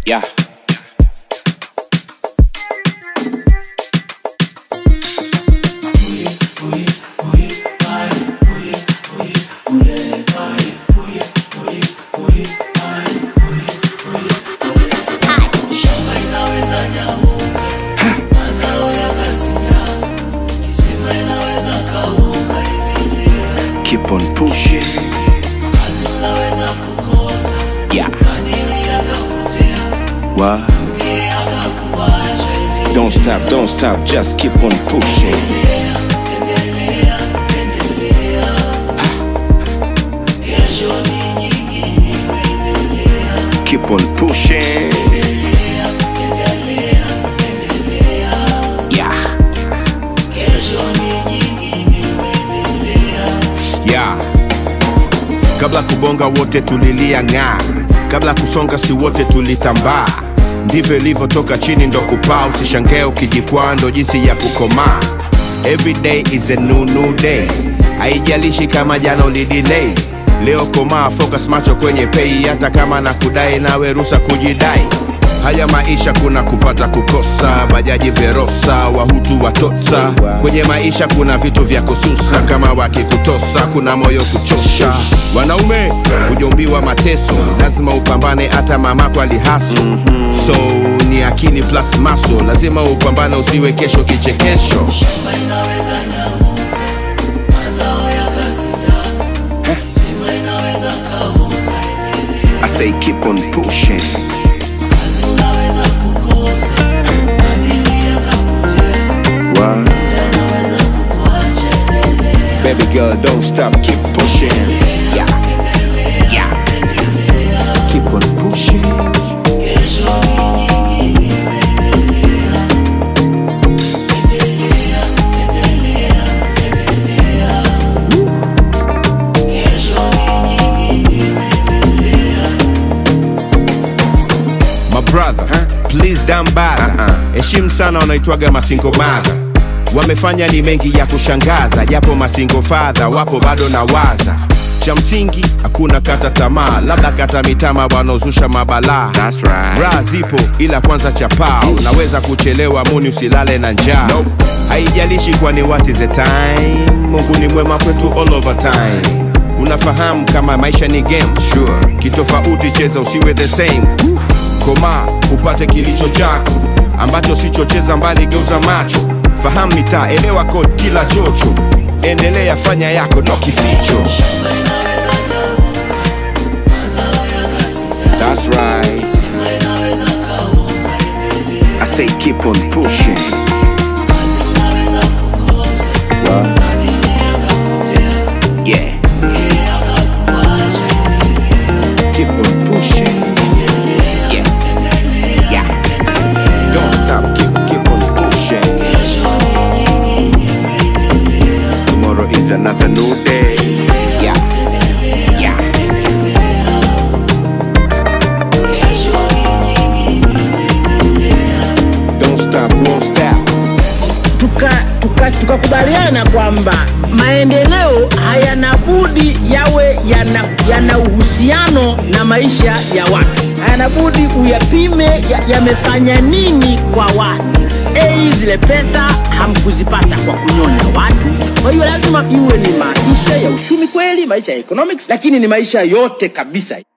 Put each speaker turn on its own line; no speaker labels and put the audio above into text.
Yeah. Keep on pushing. Yeah. What? Don't stop, don't stop, just keep on pushing. Keep on pushing. Yeah.
yeah. Kabla kubonga wote tulilia ng'aa, kabla kusonga si wote tulitambaa. Ndivyo ilivyotoka chini ndo kupaa, usishangae ukijikwaa, ndo jinsi ya kukomaa. Every day is a new new day, haijalishi kama jana ulidelay. Leo komaa, focus macho kwenye pei, hata kama na kudai nawe rusa kujidai. Haya maisha kuna kupata kukosa, bajaji verosa, wahutu watotsa. Kwenye maisha kuna vitu vya kususa, kama wakikutosa kuna moyo kuchosha. Wanaume hujombiwa mateso, lazima upambane, hata mamako alihaso. So ni akili plus maso, lazima upambane, usiwe kesho kichekesho.
I say keep on pushing. What? Baby girl, don't stop, keep pushing. Yeah. Yeah. Keep on pushing.
My brother, please dambara heshimu sana wanaitwaga masingo mother wamefanya ni mengi ya kushangaza japo masingo fadha wapo bado na waza cha msingi hakuna kata tamaa labda kata mitama wanaozusha mabalaa
That's right.
Bra zipo ila kwanza chapao unaweza kuchelewa muni usilale na njaa haijalishi kwani what is the time mungu ni mwema kwetu all over time unafahamu kama maisha ni game sure. kitofauti cheza usiwe the same koma upate kilicho chako ambacho sichocheza mbali geuza macho fahamu mitaa elewa code kila chocho endelea fanya yako no kificho
That's right. I say keep on pushing. What? Yeah. Keep on pushing. Yeah. Yeah. Don't stop, keep keep on pushing. Tomorrow is another new day. Yeah. Yeah. Don't stop, won't stop.
tukakubaliana tuka, tukakubaliana kwamba maendeleo hayana budi yawe yana, yana uhusiano na maisha ya watu, hayana budi uyapime ya- yamefanya nini kwa watu. Ei, zile pesa hamkuzipata kwa kunyonya watu. Kwa hiyo lazima iwe ni maisha ya uchumi kweli, maisha ya economics, lakini ni maisha yote kabisa.